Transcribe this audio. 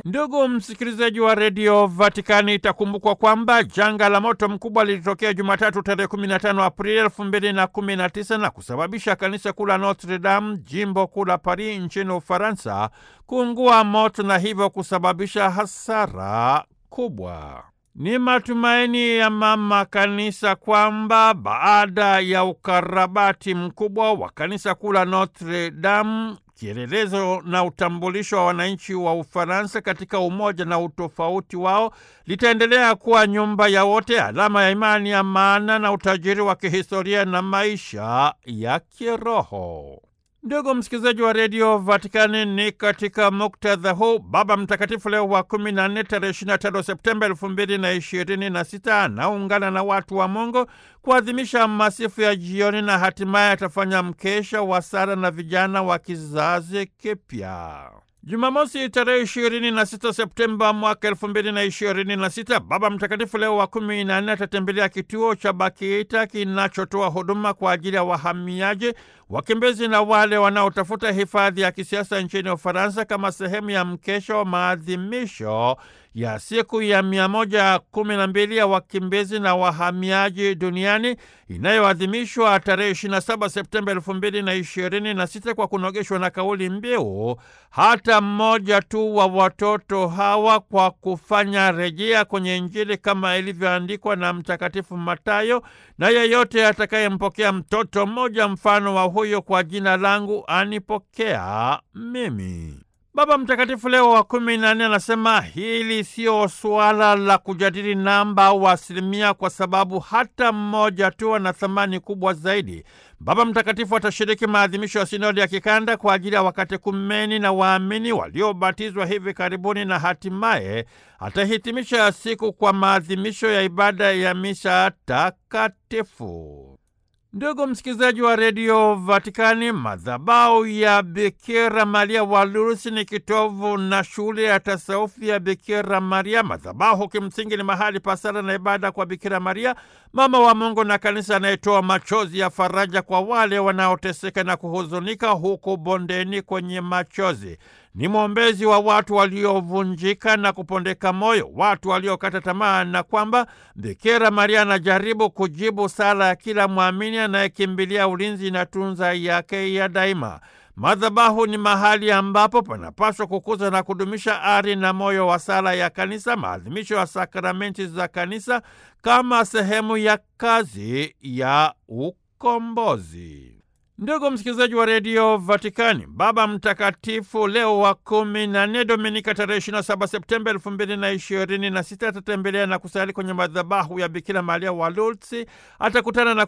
Ndugu msikilizaji wa redio Vatikani, itakumbukwa kwamba janga la moto mkubwa lilitokea Jumatatu tarehe 15 Aprili 2019 na kusababisha kanisa kuu la Notre Dame, jimbo kuu la Paris nchini Ufaransa, kuungua moto na hivyo kusababisha hasara kubwa. Ni matumaini ya mama kanisa kwamba baada ya ukarabati mkubwa wa kanisa kuu la Notre Dame, kielelezo na utambulisho wa wananchi wa Ufaransa katika umoja na utofauti wao, litaendelea kuwa nyumba ya wote, alama ya imani ya maana na utajiri wa kihistoria na maisha ya kiroho. Ndugu msikilizaji wa redio Vatikani, ni katika muktadha huu Baba Mtakatifu Leo wa kumi na nne tarehe ishirini na tano Septemba elfu mbili na ishirini na sita anaungana na watu wa Mungu kuadhimisha masifu ya jioni na hatimaye atafanya mkesha wa sala na vijana wa kizazi kipya. Jumamosi tarehe ishirini na sita Septemba mwaka elfu mbili na ishirini na sita Baba Mtakatifu Leo wa kumi na nne atatembelea kituo cha Bakita kinachotoa huduma kwa ajili ya wahamiaji, wakimbizi na wale wanaotafuta hifadhi ya kisiasa nchini Ufaransa kama sehemu ya mkesha wa maadhimisho ya siku ya mia moja kumi na mbili ya wakimbizi na wahamiaji duniani inayoadhimishwa tarehe 27 Septemba elfu mbili na ishirini na sita kwa kunogeshwa na kauli mbiu hata mmoja tu wa watoto hawa, kwa kufanya rejea kwenye Injili kama ilivyoandikwa na Mtakatifu Matayo, na yeyote atakayempokea mtoto mmoja mfano wa huyo kwa jina langu anipokea mimi. Baba Mtakatifu Leo wa kumi na nne anasema hili sio suala la kujadili namba au asilimia, kwa sababu hata mmoja tu ana thamani kubwa zaidi. Baba Mtakatifu atashiriki maadhimisho ya sinodi ya kikanda kwa ajili ya wakatekumeni na waamini waliobatizwa hivi karibuni, na hatimaye atahitimisha siku kwa maadhimisho ya ibada ya misa takatifu. Ndugu msikilizaji wa redio Vatikani, madhabahu ya Bikira Maria wa Lourdes ni kitovu na shule ya tasaufi ya Bikira Maria. Madhabahu kimsingi ni mahali pa sala na ibada kwa Bikira Maria, mama wa Mungu na kanisa, anayetoa machozi ya faraja kwa wale wanaoteseka na kuhuzunika huku bondeni kwenye machozi. Ni mwombezi wa watu waliovunjika na kupondeka moyo, watu waliokata tamaa, na kwamba Bikira Maria anajaribu kujibu sala ya kila mwamini anayekimbilia ulinzi na tunza yake ya daima. Madhabahu ni mahali ambapo panapaswa kukuza na kudumisha ari na moyo wa sala ya kanisa, maadhimisho ya sakramenti za kanisa kama sehemu ya kazi ya ukombozi. Ndugu msikilizaji wa redio Vatikani, Baba Mtakatifu Leo wa kumi na nne, Dominika tarehe 27 Septemba elfu mbili na ishirini na sita atatembelea na kusali kwenye madhabahu ya Bikira Maria wa Lourdes. Atakutana na